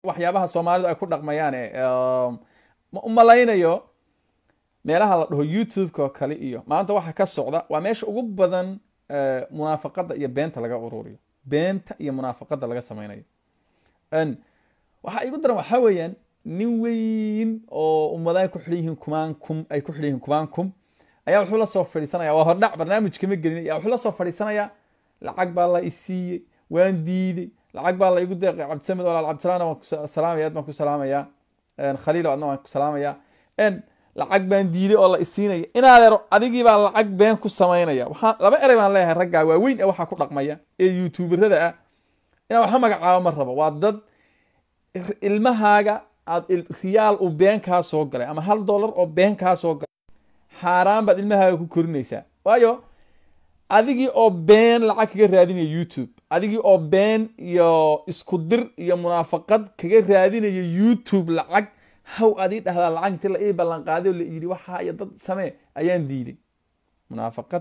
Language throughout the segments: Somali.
waxyaabaha soomaalidu ay ku dhaqmayaane ma u malaynayo meelaha la dhaho youtube-ka oo kale iyo maanta waxa ka socda waa meesha ugu badan munaafaqada iyo beenta laga ururiyo beenta iyo munaafaqada laga sameynayo waxaa igu daran waxaa weeyaan nin weyn oo ummadaha ku xidhan yihiin kumaan kum ay ku xidhan yihiin kumaan kum ayaa wuxuu la soo fadhiisanaya waa hordhac barnaamij kama gelin ayaa wuxuu la soo fadhiisanayaa lacag baa la isiiyey waan diiday lacag baa la igu deeqay cabdisamed walaal cabdisalaana waan ku salaamaya aad baan ku salaamayaa khaliil adna waan ku salaamayaa lacag baan diiday oo la isiinaya inaadeero adigii baa lacag been ku samaynaya waxaa laba erey baan leeyahay raggaa waaweyn ee waxaa ku dhaqmaya ee youtuberada ah inaan waxa magacaabo ma rabo waa dad ilmahaaga aad riyaal uu been kaa soo galay ama hal dollar oo been kaa soo galay xaaraan baad ilmahaaga ku korinaysaa waayo adigii oo been lacag kaga raadinaya youtube adigii oo been iyo isku dir iyo munaafaqad kaga raadinaya youtube lacag haw adii dhahdaa lacag intii la ii ballan qaaday oo la yidhi waxaa iyo dad samee ayaan diiday munaafaqad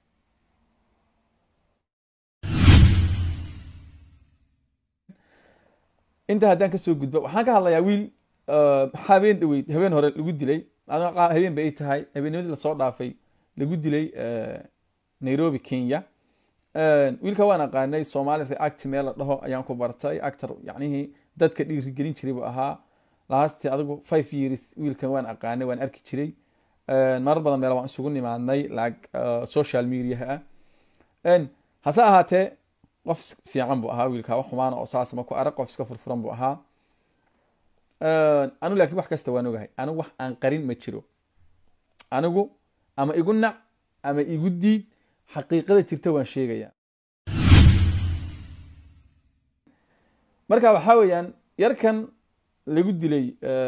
intaa haddaan kasoo gudbo waxaan ka hadlayaa wiil habeen dhaweyd habeen hore lagu dilay habeen bay tahay habeennimadii lasoo dhaafay lagu dilay nairobi kenya wiilka waan aqaanay somali react meel la dhaho ayaan ku bartay actor yacnihii dadka dhiirigelin jiray buu ahaa lastii adigu five years wiilkan waan aqaanay waan arki jiray marar badan meel waan isugu nimaadnay like social mediaha ah hase ahaatee qof fiican buu ahaa wiilka wax xumaana oo saas ma ku arag qof iska furfuran buu ahaa anigu laakiin wax kasta waan ogahay anigu wax aan qarin ma jiro anigu ama igu nac ama igu diid xaqiiqada jirta waan sheegaya marka waxaa weeyaan yarkan lagu dilay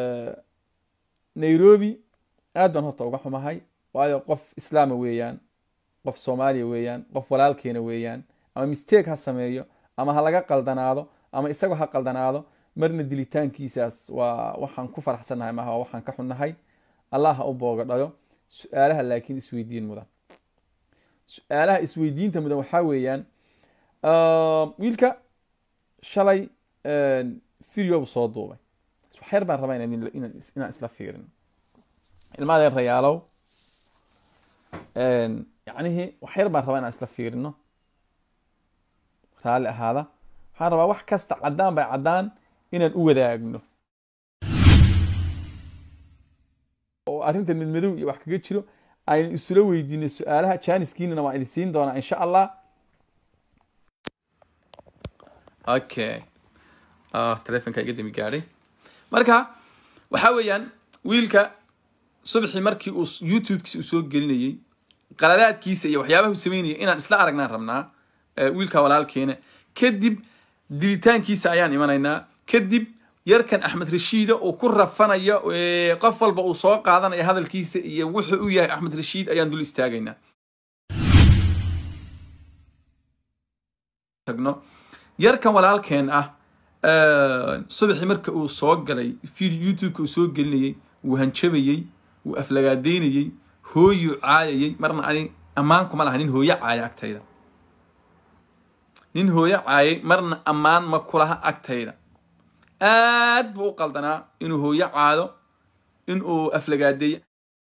nairobi aad baan horta uga xumahay waayo qof islaama weeyaan qof soomaaliya weeyaan qof walaalkeena weeyaan ama mistake ha sameeyo ama ha laga qaldanaado ama isagoo ha qaldanaado marna dilitaankiisaas waa waxaan ku faraxsannahay maaha waa waxaan ka xunnahay allah ha u booga dhayo su-aalaha laakiin isweydiin mudan su-aalaha isweydiinta mudan waxaa weeyaan wiilka shalay video bu soo duubay waxyar baan rabaa inaan isla fiirin ilmaadeen rayaalow yacnihii waxyar baan rabaa inaan isla fiirino raalli ahaada waxaan rabaa wax kasta caddaan bay caddaan inaan u wadaagno oo arrintan midmadow iyo wax kaga jiro aynu isula weydiino su-aalaha janiskiinana waan idin siin doonaa insha allah okay telefonka iga dami gaadhay marka waxaa weeyaan wiilka subaxii markii uu youtubekiisa uu soo gelinayey qaladaadkiisa iyo waxyaabaha uu sameynayay inaan isla aragnaan rabnaa wiilka walaalkeena kadib dilitaankiisa ayaan imanaynaa kadib yarkan axmed rashiida uu ku rafanayo qof walba uu soo qaadanaya hadalkiisa iyo wuxuu u yahay axmed rashiid ayaan dul istaagaynaa tagno yarkan walaalkeen ah subaxii marka uu soo galay youtubeka uu soo gelinayey wuu hanjabayey wuu aflagaadeynayey hooyuu caayayey marna ani ammaan kuma laha nin hooyo caaya agtayda nin hooyo caayay marna ammaan ma kulaha agtayda aad buu u qaldanaa inuu hooyo caado inuu aflagaadeeyo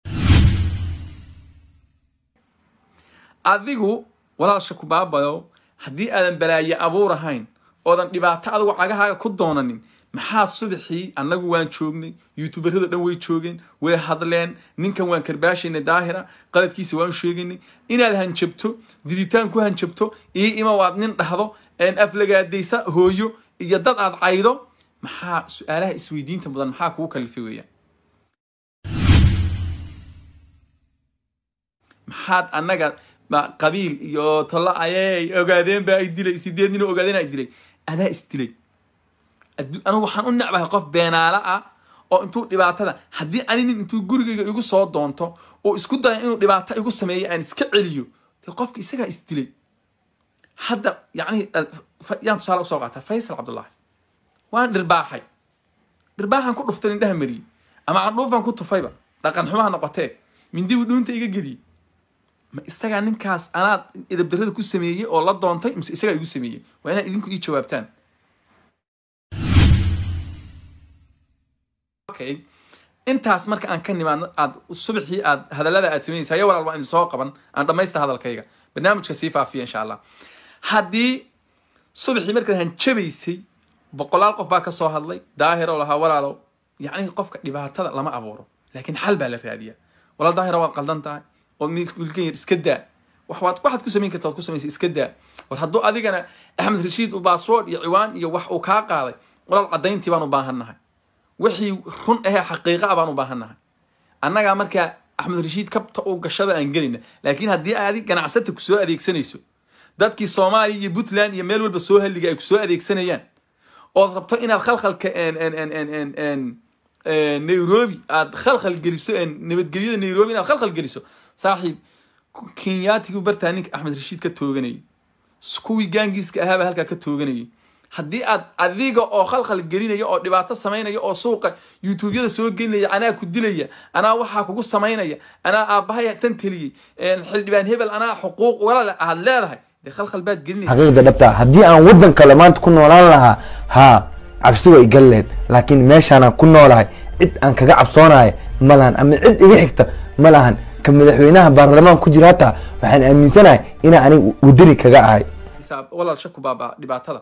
adigu walaalsha ku baabayo haddii aadan balaaye abuur ahayn oodan dhibaato adigu cagahaaga ku doonanin maxaa subaxii annagu waan joognay youtuberada dhan way joogeen way hadleen ninkan waan karbaashaynay daahira qaladkiisa waan sheegaynay inaad hanjabto dilitaan ku hanjabto ii ima waad nin dhahdo aflagaadaysa hooyo iyo dad aad caydo maxaa su-aalaha isweydiinta mudan maxaa kugu kalifay weeyaan maxaad annaga qabiil iyo tollo ayey ogaadeen baa ay dilay sideed nin ogaadeen ay dilay adaa isdilay anigu waxaan u necbahay qof beenaala ah oo intuu dhibaatada haddii ani nin intuu gurigayga igu soo doonto oo isku daya inuu dhibaato igu sameeyo aan iska celiyo dee qofka isagaa isdilay hadda yacni yaan tusaale usoo qaataa faysal cabdullaahi waan dhirbaaxay dhirbaaxan ku dhuftay indhaha mariyey ama candhuuf baan ku tufayba dhaqan xumaha noqotee mindibu dhuunta iga geliyey ma isagaa ninkaas anaad edabdarrada ku sameeyey oo la doontay mise isagaa igu sameeyey waa inaad idinku ii jawaabtaan walaalkay intaas marka aan ka nimaadno aad subaxii aad hadallada aad samaynaysa haya walaal waan idin soo qaban aan dhammaysta hadalkayga barnaamijka sii faafiya insha allah haddii subaxii markaad hanjabaysay boqolaal qof baa ka soo hadlay daahir oo lahaa walaalow yacni qofka dhibaatada lama abuuro laakiin xal baa la raadiyaa walaal daahira waad qaldan tahay oo wiilkan yar iska daa wax waad waxaad ku samayn karta waad ku samaysay iska daa war hadduu adigana axmed rashiid uu baaswood iyo ciwaan iyo wax uu kaa qaaday walaal caddayntii baan u baahannahay wixii run ahee xaqiiqa ah baan u baahannahay annagaa markaa axmed rashiid kabta uu gashada aan gelina laakiin haddii aadi ganacsata ku soo adeegsanayso dadkii soomaaliya iyo puntland iyo meel walba soo halliga ay ku soo adeegsanayaan ood rabto inaad khalkhalka nairobi aad khalkhal geliso nabadgelyada nairobi inaad khalkhal geliso saaxiib kenyaatigu bartaa ninka axmed rashiid ka tooganayay kuwii gaangiiska ahaabaa halkaa ka tooganayay haddii aad adiga oo khalkhal gelinaya oo dhibaato samaynaya oo suuqa youtubeyada soo gelinaya anaa ku dilaya anaa waxaa kugu samaynaya anaa aabbahaya tan teliyey xildhibaan hebel anaa xuquuq walale aad leedahay dee khalkhal baad gelinaysa xaqiiqda dhabta haddii aan waddan kale maanta ku noolaan lahaa haa cabsi way gal leed laakiin meeshaanaan ku noolahay cid aan kaga cabsoonayo ma lahan ama cid iga xigta ma lahan ka madaxweynaha baarlamaan ku jira hataa waxaan aaminsanahay inaa aniga wadani kaga ahay walaal shaku baaba dhibaatada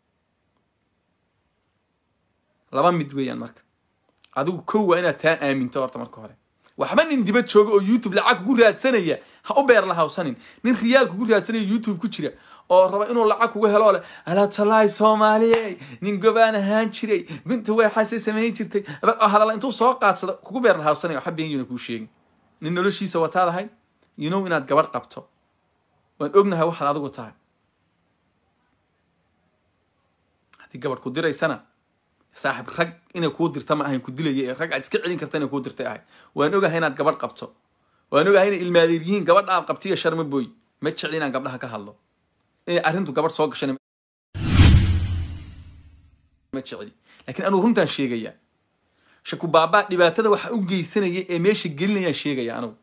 laba mid weeyaan marka adigu kow waa inaad taa aaminto horta marka hore waxba nin dibad jooga oo youtube lacag kugu raadsanaya ha u beer lahawsanin nin riyaal kugu raadsanaya youtube ku jira oo raba inuu lacag kugu helo leh alatalaay soomaaliye nin gobaan ahaan jiray binta way xasay samayn jirtay hadalla intuu soo qaadsada kugu beer lahawsanaya waxa beenyuna kuu sheegin nin noloshiisa wataadahay you know inaad gabadh qabto waan ognahay waxaad adigu tahay haddii gabadh ku diraysana saaxib rag inay kuu dirta ma ahayn ku dilaya ee rag aad iska celin karta inay kuu dirtay ahay waan ogahay inaad gabadh qabto waan ogahay inay ilmaadeer yihiin gabadha aad qabtiyo sharma booy ma jecli inaan gabdhaha ka hadlo inay arrintu gabadh soo gashan ma jecli laakiin anuu runtaan sheegayaa shaku baabaa dhibaatada waxa u geysanaya ee meesha gelinayaan sheegaya anugu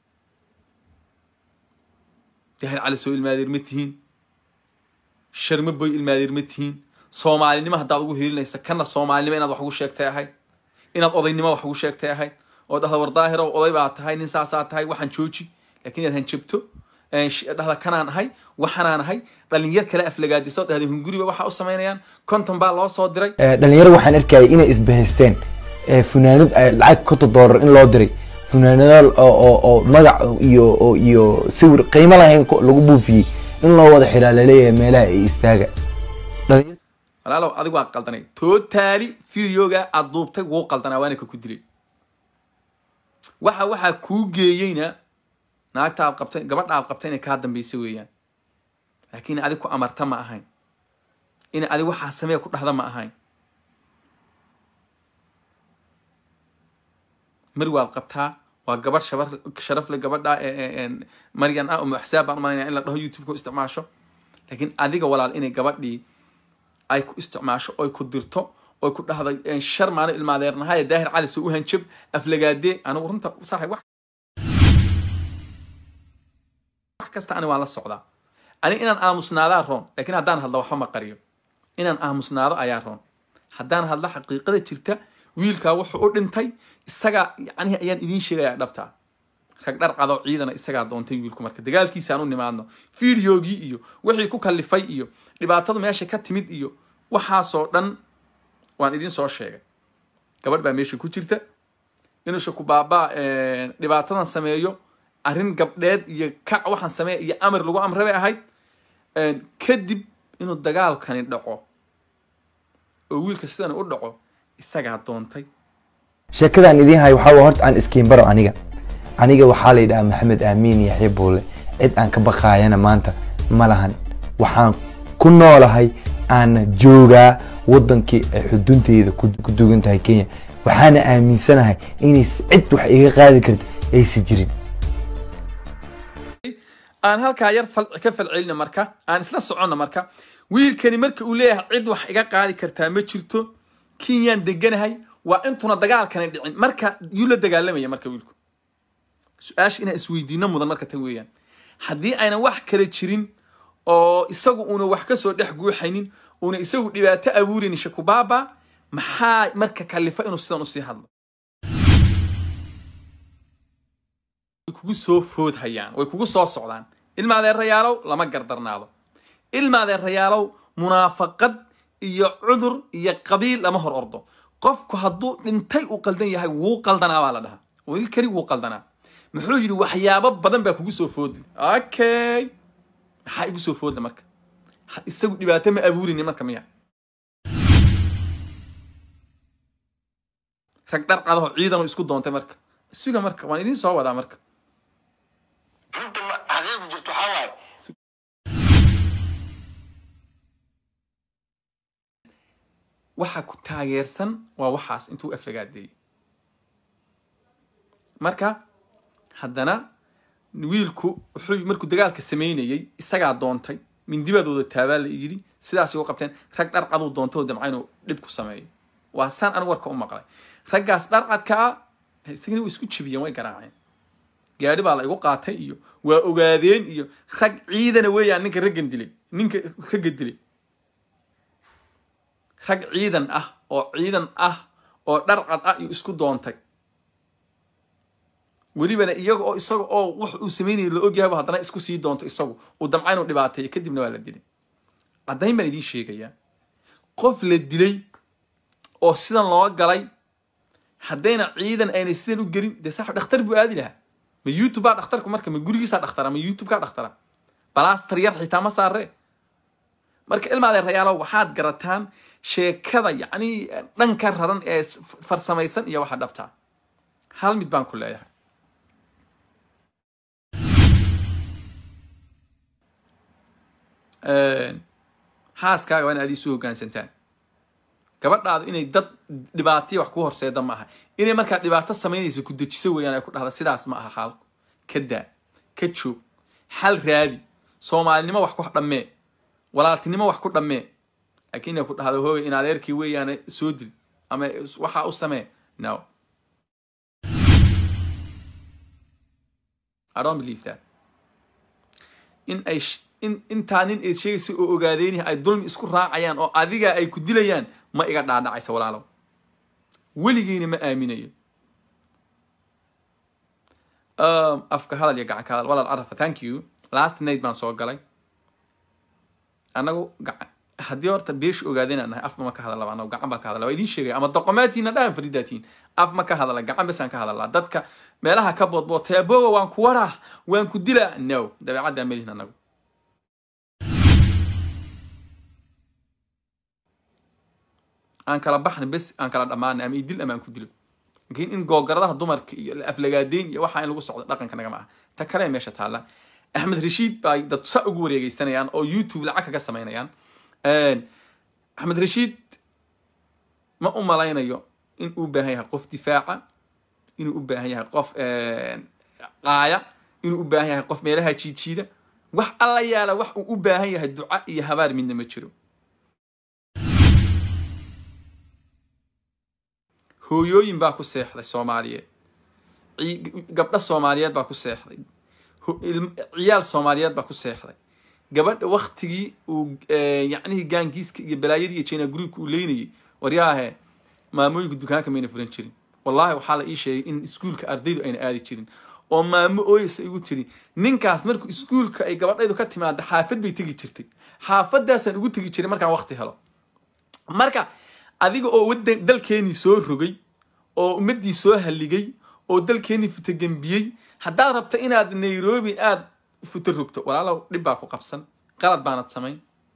dahir cali soo ilmaadeer ma tihiin sharma boy ilmaadeer ma tihiin soomaalinimo haddaad ugu hiilinaysa kana soomaalinimo inaad wax ugu sheegtay ahayd inaad odaynimo wax ugu sheegtay ahayd oo dhahda war daahiro oday baa tahay nin saasaa tahay waxaan jooji laakiin inaad hanjabto dhahda kanaan ahay waxanaan ahay dhalinyar kale aflagaadiso dhahda hunguriba waxa u samaynayaan konton baa loo soo diray dhalinyaro waxaan arkayay inay isbahaysteen funaanad lacag konton doolar in loo diray funaanadaal oo magac iyo iyo sawir qiimo lahayn lagu buufiyey in loo wada xiraa laleeyahay meelaha ay istaaga walaalow adigu waa qaldanay tootaali videoga aad duubtay wuu qaldanaa waana ka ku dilay waxa waxaa kuu geeyeyna naagta aad qabtay gabadha aad qabtay inay kaa dambaysa weeyaan laakiin adig ku amarta ma ahayn in adig waxaa samee ku dhahda ma ahayn mar waad qabtaa waa gabadh shabar sharafle gabadha maryan ah umu axsaab baan umalanaya in la dhaho youtube-ka u isticmaasho laakiin adiga walaal inay gabadhii ay ku isticmaasho oy ku dirto oy ku dhahday shar maano ilmaadeernahaye daahir cali soo u hanjab aflagaadee anigu runta saaxib wax wax kasta ani waan la socdaa ani inaan aamusnaadaa roon laakiin haddaan hadlo waxba ma qariyo inaan aamusnaado ayaa roon haddaan hadlo xaqiiqada jirta wiilkaa wuxuu u dhintay isagaa yacnihi ayaan idiin sheegayaa dhabtaa rag dhar cado ciidana isagaa doontay wiilku marka dagaalkiisa aan u nimaadno videogii iyo wixii ku kallifay iyo dhibaatadu meesha ka timid iyo waxaasoo dhan waan idiin soo sheegay gabadh baa meesha ku jirta inuu shaku baabaa dhibaatadan sameeyo arrin gabdheed iyo kac waxaan sameeya iyo amar lagu amre bay ahayd kadib inuu dagaalkani dhaco oo wiilka sidan u dhaco isagaa doontay sheekadaan idiin hayo waxaa waa horta aan iskiin baro aniga aniga waxaa la yidhahaa maxamed aamiin yaxya buule cid aan ka baqaayana maanta ma lahan waxaan ku noolahay aana joogaa waddankii ay xudunteyda ku dugan tahay kenya waxaana aaminsanahay inay cid wax iga qaadi karta aysan jirin aan halkaa yar ka falcelina marka aan isla soconna marka wiilkani marka uu leeyahay cid wax iga qaadi kartaa ma jirto kenyaan deganahay waa intuna dagaalkani dhicin marka yuu la dagaalamaya marka wiilku su-aasha inaan isweydiino mudan marka tan weeyaan haddii aynan wax kale jirin oo isagu uuna wax kasoo dhex guuxaynin uuna isagu dhibaato abuuraynin shakubaaba maxaa marka kalifa inuu sidan usii hadlo kugu soo foodhayaan way kugu soo socdaan ilma adeerayaalow lama gardarnaado ilma adeerayaalow munaafaqad iyo cudur iyo qabiil lama hor ordo qofku hadduu dhintay uu qaldan yahay wuu qaldanaa baa la dhahaa wiil keli wuu qaldanaa muxuu yidhi waxyaabo badan baa kugu soo foodli okay maxaa igu soo foodla marka isagu dhibaato ma abuurini marka miya rag dhar cadaho ciidan isku doontay marka suga marka waan idiin soo wadaa marka runta xaqiiqda jirto waxaa waaye waxa ku taageersan waa waxaas intuu aflagaadeeyey marka haddana wiilku wuxuu markuu dagaalka samaynayey isagaa doontay mindibadooda taabaa la yidhi sidaas ugu qabteen rag dharcaduu doontay oo damca inuu dhib ku sameeyo waa saan anigu warka u maqlay raggaas dharcadka ah isagana way isku jebiyeen way garaaceen gaadhi baa la igu qaatay iyo waa ogaadeen iyo rag ciidana weeyaan ninka raggan dilay ninka ragga dilay rag ciidan ah oo ciidan ah oo dharcad ah iyo isku doontay welibana iyaga oo isaga oo wax uu sameynaya la ogyahayba haddana isku sii doonto isagu uu damca inuu dhibaateeyo kadibna waa la dilay caddayn baan idiin sheegayaa qof la dilay oo sidan loo galay haddayna ciidan aynay sidan u gelin dee sax dhakhtar buu aadi lahaa ma youtube baa dhakhtarku marka ma gurigiisaa dhakhtara ma youtube kaa dhakhtara balastar yar xitaa ma saaree marka ilmaadee rayaalo waxaad garataan sheekada yacni dhanka raran ee farsamaysan iyo waxa dhabtaa hal mid baan ku leeyahay xaaskaaga waa in aad isu hoggaansantaan gabadhaadu inay dad dhibaataya wax ku horseeda ma aha inay markaa dhibaato samaynaysa ku dejiso weeyaan ay ku dhahda sidaas ma aha xaalku ka daa ka joog xal raadi soomaalinimo wax ku dhammee walaaltinimo wax ku dhammee laakiin inay ku dhahdo hooga in adeerkii weeyaan soo dil ama waxaa u samee no I don't believe that in ay in intaa nin eed sheegaysa oo ogaadeyni ay dulmi isku raacayaan oo adiga ay ku dilayaan ma iga dhaadhacaysa walaalow weligiina ma aaminayo afka hadal iyo gacan ka hadal walaal carafa thank you last night baan soo galay annagu haddii horta beesha ogaadeen aan nahay af ma ka hadalaba anagu gacan baan ka hadala waa idiin sheegaya ama doqomaatiina dhahan faridaatiin af ma ka hadala gacan bes aan ka hadalaa dadka meelaha ka boodbootay aboga waan ku waraa waan ku dilaa no dabeecaddaa melihin anagu aan kala baxna bes aan kala dhammaana ama idil ama aan ku dilo laakiin in googaradaha dumarka iyo aflagaadeyn iyo waxaa in lagu socdo dhaqanka nagama aha ta kale meesha taalla axmed rashiid baa dad sa ugu wareegeysanayaan oo youtube lacag kaga samaynayaan axmed rashiid ma u malaynayo in uu baahan yahay qof difaaca inuu u baahan yahay qof qaaya inuu u baahan yahay qof meelaha jiijiida wax alla yaala wax uu u baahan yahay duca iyo habaar midna ma jiro hooyooyin baa ku seexday soomaaliyeed gabdho soomaaliyeed baa ku seexday ciyaal soomaaliyeed baa ku seexday gabadha waktigii uu yacnihii gaangiiska iyo balaayadii iyo china groupka uu leynayay waryaahe maamooyinka dukaanka mayna furan jirin wallahi waxaa la ii sheegay in iskuulka ardaydu ayna aadi jirin oo maamo ooyasa igu tiri ninkaas markuu iskuulka ay gabadhaydu ka timaada xaafad bay tegi jirtay xaafadaasaan ugu tegi jiray markaan wakti helo marka adiga oo wadan dalkeenii soo rogay oo ummaddii soo halligay oo dalkeenii futogembiyey haddaad rabta inaad nairobi aad futo rogto walaalow dhib baa ku qabsan qalad baanad samayn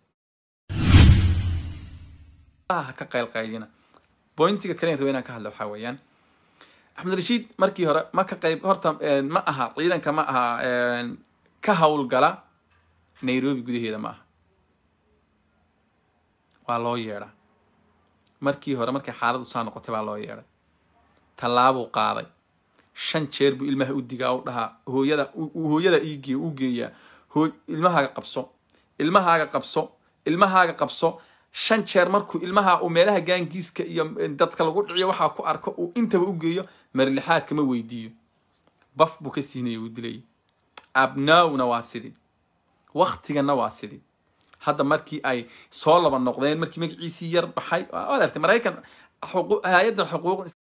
ka qaylqaylina bointiga kalen raba inaan ka hadla waxaa weeyaan axmed rashiid markii hore ma ka qayb horta ma aha ciidanka ma aha ka howlgala nairobi gudaheeda ma aha waa loo yeedhaa markii hore markay xaaladu saa noqotay baa loo yeedhay tallaabuu qaaday shan jeer buu ilmaha u digaa u dhahaa hooyada hooyada iigee u geeyaa hooy ilmahaaga qabso ilmahaaga qabso ilmahaaga qabso shan jeer markuu ilmaha uu meelaha gaangiiska iyo dadka lagu dhiciyo waxaa ku arko uu intaba u geeyo marlixaadka ma weydiiyo baf buu ka siinaya uu dilayay abnaawna waa sidii waktigana waa sidii hadda markii ay soo laba noqdeen markii magaciisii yar baxay waad artay maraykan hay-adda xuquuq